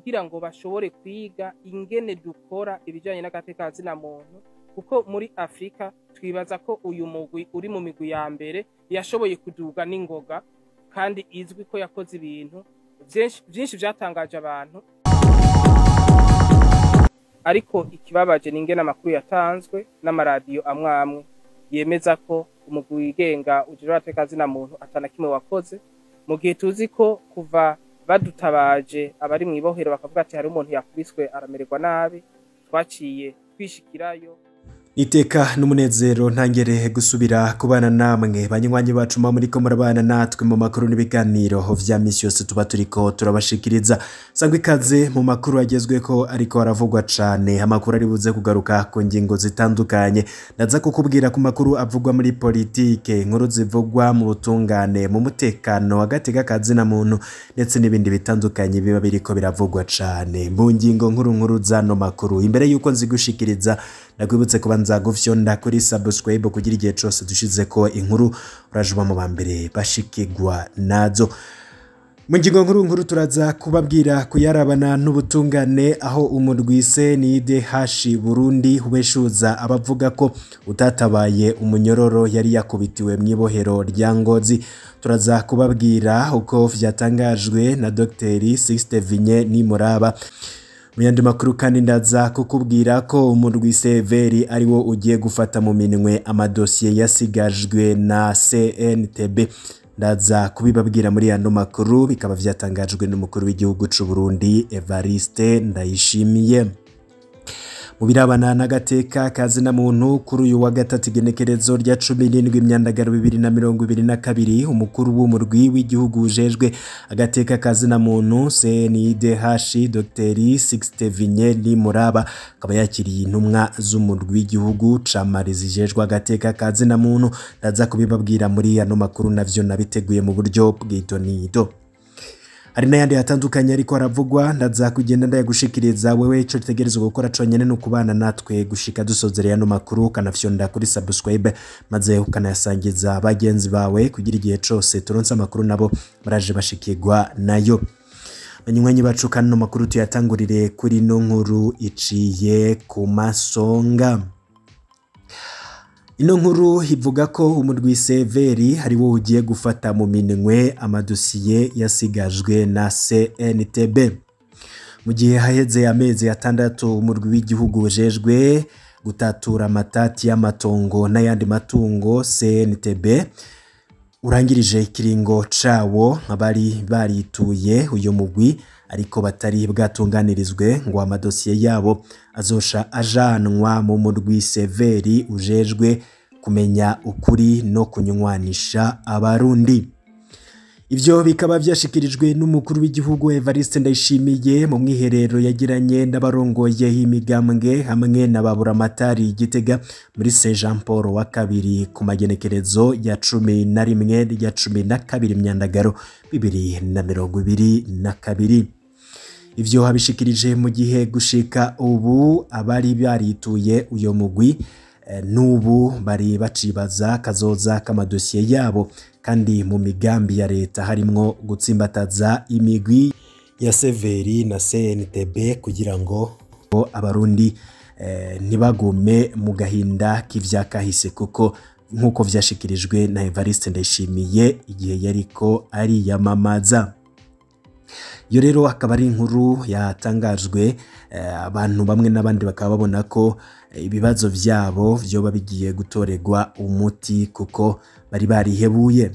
kugira ngo bashobore kwiga ingene dukora ibijanye n'agateka zina muntu kuko muri afurika twibaza ko uyu mugwi uri mu migwi ya mbere yashoboye kuduga n'ingoga kandi izwi ko yakoze ibintu vyinshi- vyinshi vyatangaje abantu ariko ikibabaje ni ingene amakuru yatanzwe n'amaradiyo amwe amwe yemeza ko umugwi wigenga ujejwe agateka zina muntu atana kimwe wakoze mu gihe tuzi ko kuva badutabaje abari mu ibohero bakavuga ati hari umuntu yakubiswe aramererwa nabi twaciye twishikirayo iteka n'umunezero ntangere gusubira kubana namwe banywanyi bacu muba muriko murabana natwe mu makuru n'ibiganiro vya misi yose tuba turiko turabashikiriza sangwa ikaze mu makuru agezweko ariko aravugwa cane amakuru ari buze kugaruka ku ngingo zitandukanye ndaza kukubwira ku makuru avugwa muri politike inkuru zivugwa mu butungane mu mutekano agateka kazina muntu ndetse n'ibindi bitandukanye biba biriko biravugwa cane mu ngingo nkuru nkuru zano makuru imbere yuko nzigushikiriza ndakwibutse kuba nzagufyonda kuri subscribe kugira igihe cose dushize ko inkuru urajuba mu bambere bashikirwa nazo mu ngingo nkuru nkuru turaza kubabwira kuyarabana n'ubutungane aho umurwise nide hashi burundi ubeshuza abavuga ko utatabaye umunyororo yari yakubitiwe mu ibohero rya ngozi turaza kubabwira uko vyatangajwe na dogiteri sixte vinye nimuraba mu yandi makuru kandi ndaza kukubwira ko umurwi severi ari wo ugiye gufata mu minwe amadosiye yasigajwe na cntb ndaza kubibabwira muri yano makuru bikaba vyatangajwe n'umukuru w'igihugu c'u Burundi Evariste Ndayishimiye mu birabana n'agateka kazina muntu kuri uyu wa gatatu igenekerezo rya cumi n'indwi imyandagaro bibiri na mirongo ibiri na kabiri umukuru w'umurwi w'igihugu ujejwe agateka kazina muntu CNIDH Dr Sixte Vinye Nimuraba akaba yakiriye intumwa z'umurwi w'igihugu camari zijejwe agateka kazina muntu ndaza kubibabwira muri ano makuru navyo nabiteguye mu buryo bw'idonido hari n'ayandi atandukanye ariko aravugwa ndaza kugenda ndayagushikiriza wewe ico utegerezwa gukora conyene ni ukubana natwe gushika dusozereye ano makuru ukanafyonda kuri subscribe maze ukanayasangiza bagenzi bawe kugira igihe cose turonse amakuru nabo baraje bashikirwa nayo banywanyi bacu kandi ano makuru tuyatangurire kuri no nkuru iciye ku masonga ino nkuru ivuga ko umurwi severi ari wo ugiye gufata mu minwe amadosiye yasigajwe na cntb mu gihe haheze amezi atandatu umurwi w'igihugu ujejwe gutatura amatati y'amatongo n'ayandi matungo cntb urangirije ikiringo cawo abari barituye uyu mugwi ariko batari bwatunganirizwe ngo amadosiye yabo azosha ajanwa mu murwi severi ujejwe kumenya ukuri no kunywanisha abarundi ivyo bikaba vyashikirijwe n'umukuru w'igihugu Evariste Ndayishimiye mu mwiherero yagiranye n'abarongoye imigambwe hamwe na baburamatari Gitega muri Saint Jean Paul wa kabiri ku magenekerezo ya cumi na rimwe ya cumi na kabiri myandagaro bibiri na mirongo ibiri na kabiri ivyo habishikirije mu gihe gushika ubu abari barituye uyo mugwi eh, n'ubu bari bacibaza kazoza k'amadosiye yabo kandi mu migambi ya leta harimwo gutsimbataza imigwi ya severi na cntb kugira ngo ngo abarundi eh, ntibagume mu gahinda k'ivyakahise kuko nk'uko vyashikirijwe na evariste ndayishimiye igihe yariko ariyamamaza iyo rero akaba ari inkuru yatangajwe eh, abantu bamwe n'abandi bakaba babona ko eh, ibibazo vyabo vyoba bigiye gutorerwa umuti kuko bari barihebuye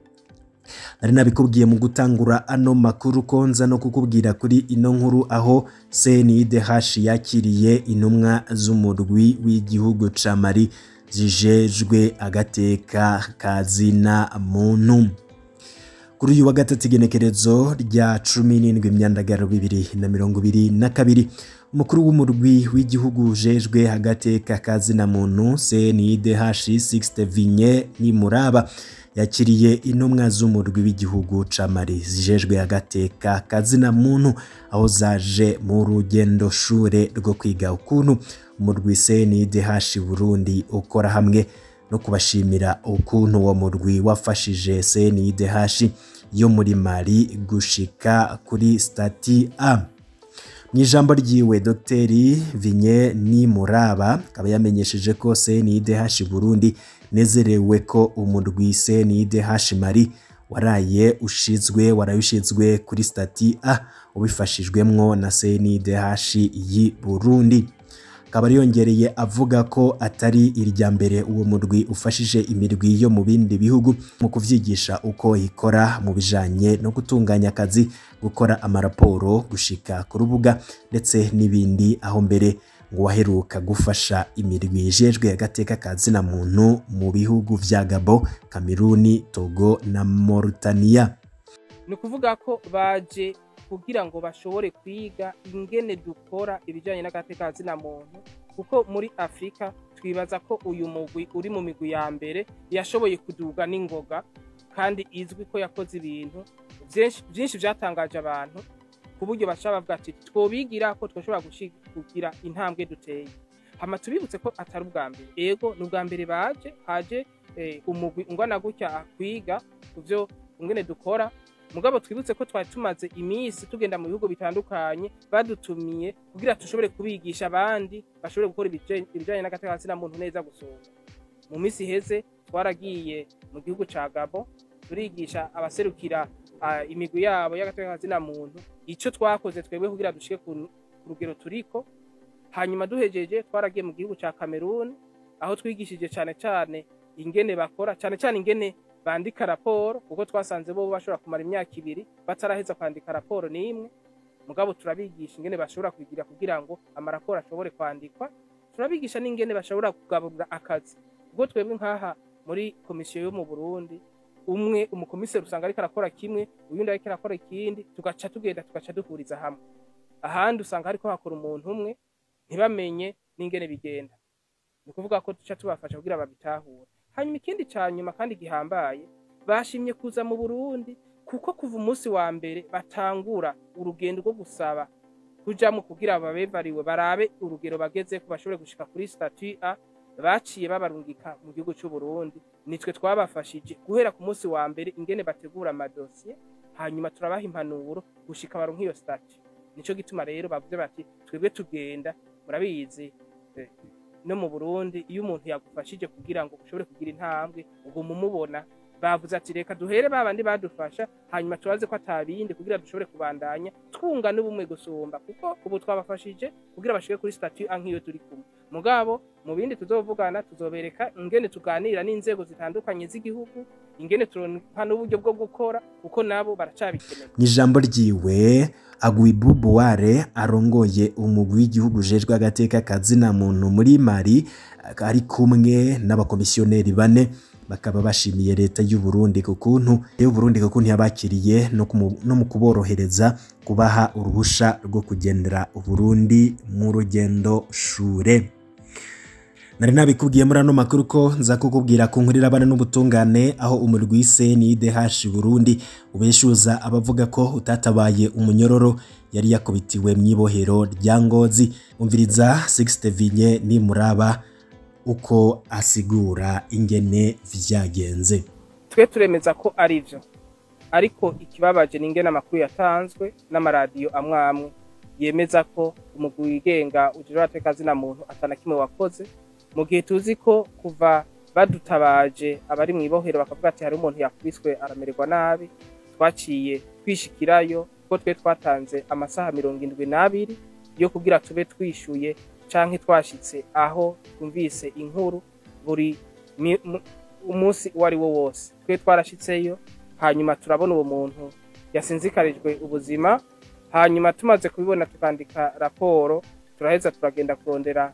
nari nabikubwiye mu gutangura ano makuru ko nza no kukubwira kuri ino nkuru aho CNIDH yakiriye intumwa z'umurwi w'igihugu ca Mali zijejwe agateka kazina muntu kuri uyu wa gatatu igenekerezo rya cumi n'indwi imyandagaro bibiri na mirongo ibiri na kabiri umukuru w'umurwi w'igihugu ujejwe agateka kazina muntu CNIDH Sixte Vinye Nimuraba yakiriye intumwa z'umurwi w'igihugu ca Mali zijejwe agateka kazina muntu aho zaje mu rugendo shure rwo kwiga ukuntu umurwi CNIDH Burundi ukora hamwe no kubashimira ukuntu uwo murwi wafashije CNIDH yo muri Mali gushika kuri stati A mu ijambo ryiwe dogiteri vinye ni muraba akaba yamenyesheje ko cndh burundi nezerewe ko umurwi cndh mari waraye ushizwe waraye ushizwe kuri stati a ubifashijwemwo na cndh y'i burundi akaba yongereye avuga ko atari irya mbere uwo murwi ufashije imirwi yo mu bindi bihugu mu kuvyigisha uko ikora mu bijanye no gutunganya akazi gukora amaraporo gushika ku rubuga ndetse n'ibindi aho mbere ngo waheruka gufasha imirwi ijejwe agateka ka zina muntu mu bihugu vya Gabo, Kameruni, Togo na Mauritania. ni ukuvuga ko baje kugira ngo bashobore kwiga ingene dukora ibijyanye n'agateka zina muntu kuko muri afurika twibaza ko uyu mugwi uri mu migwi ya mbere yashoboye kuduga n'ingoga kandi izwi ko yakoze ibintu byinshi byatangaje abantu ku buryo bashobora bavuga ati twobigira ko twashobora kugira intambwe duteye hama tubibutse ko atari ubwa mbere ego ni ubwa mbere baje haje umugwi ungana gutya kwiga ku byo ingene dukora mugabo twibutse ko twari tumaze iminsi tugenda mu bihugu bitandukanye badutumiye kugira dushobore kubigisha abandi bashobore gukora ibijyanye n'agatekano muntu neza gusumba mu minsi iheze twaragiye mu gihugu cya gabo turigisha abaserukira imigwi yabo y'agatekano muntu icyo twakoze twebwe kugira dushike ku rugero turiko hanyuma duhejeje twaragiye mu gihugu cya kameruni aho twigishije cyane cyane ingene bakora cyane cyane ingene bandika raporo kuko twasanze bo bashobora kumara imyaka ibiri bataraheza kwandika raporo n'imwe mugabo turabigisha ingene bashobora kubigira kugira ngo amaraporo ashobore kwandikwa turabigisha n'ingene bashobora kugaburira akazi kuko twebwe nk'aha muri komisiyo yo mu burundi umwe umukomiseri usanga ariko arakora kimwe uyundi ariko arakora ikindi tugaca tugenda tugaca duhuriza hamwe ahandi usanga hariko hakora umuntu umwe ntibamenye n'ingene bigenda ni ukuvuga ko duca tubafasha kugira babitahure hanyuma ikindi cya nyuma kandi gihambaye bashimye kuza mu burundi kuko kuva umunsi wa mbere batangura urugendo rwo gusaba kujamo kugira babevariwe barabe urugero bageze ko bashobore gushika kuri statut A baciye babarungika mu gihugu cy'u Burundi nitwe twabafashije guhera ku munsi wa mbere ingene bategura amadosiye hanyuma turabaha impanuro gushika baronka iyo statut nico gituma rero bavuze bati twebwe tugenda murabizi no mu Burundi iyo umuntu yagufashije kugira ngo ushobore kugira intambwe uguma umubona bavuze ati reka duhere babandi badufasha hanyuma tubaze ko atabindi kugira dushobore kubandanya twunga n'ubumwe gusumba kuko ubu twabafashije kugira bashike kuri statut A nk'iyo turi kumwe mugabo mu bindi tuzovugana tuzobereka ingene tuganira n'inzego zitandukanye z'igihugu ingene turonka n'uburyo bwo gukora kuko nabo baracabikeneye mu ijambo ryiwe agwibu buware arongoye umugwi w'igihugu ujejwe agateka kazina muntu muri mari ari kumwe n'abakomisiyoneri bane bakaba bashimiye leta y'u Burundi ku kuntu y'u Burundi ku kuntu yabakiriye no mu kuborohereza kubaha uruhusha rwo kugendera Burundi mu rugendo shure nari nabikubwiye muri ano makuru ko nza kukubwira ku nkurira abana n'ubutungane aho umurwi CNDH Burundi ubeshuza abavuga ko utatabaye umunyororo yari yakubitiwe mu ibohero rya Ngozi umviriza Sixte Vinye ni muraba uko asigura ingene vyagenze twe turemeza ko ari byo ariko ikibabaje ni ingene amakuru yatanzwe n'amaradiyo amwe amwe yemeza ko umugwi wigenga ujejwe agateka zina muntu atana kimwe wakoze mu gihe tuzi ko kuva badutabaje abari mu ibohero bakavuga ati hari umuntu yakubiswe aramererwa nabi twaciye twishikirayo ko twe twatanze amasaha mirongo indwi n'abiri yo kugira tube twishyuye canke twashitse aho twumvise inkuru buri umunsi uwo ari wo wose twe twarashitseyo hanyuma turabona uwo muntu yasinzikarijwe ubuzima hanyuma tumaze kubibona tukandika raporo turaheza turagenda kurondera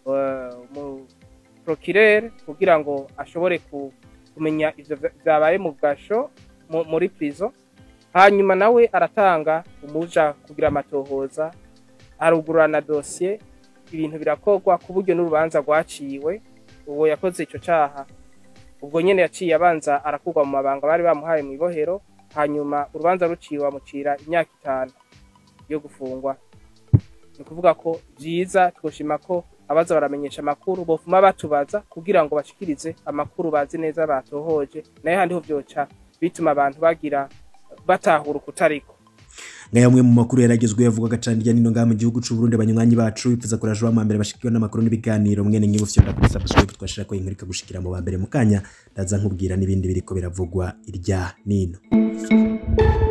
mu prokirere kugira ngo ashobore kumenya ivyo vyabaye mu gasho muri prison hanyuma nawe aratanga umuja kugira amatohoza arugurana dosiye ibintu birakorwa ku buryo n'urubanza rwaciwe uwo yakoze icyo cyaha ubwo nyine yaciye abanza arakurwa mu mabanga bari bamuhaye mu ibohero hanyuma urubanza ruciwe bamucira imyaka itanu yo gufungwa ni ukuvuga ko byiza twoshima ko abaza baramenyesha amakuru bofuma batubaza kugira ngo bashikirize amakuru bazi neza batohoje nayo handi ho byoca bituma abantu bagira batahura ukutariko ngaya amwe mu makuru yaragezweho yavugaga cyane hirya no hino ngaha mu gihugu cy'u Burundi abanywanyi bacu bifuza kuraje wa mbere bashikiwe n'amakuru n'ibiganiro mwene nk'ibu fyonda kuri subscribe twashira ko inkuru ikagushikira mu ba mbere mu kanya ndaza nkubwira n'ibindi biriko biravugwa irya nino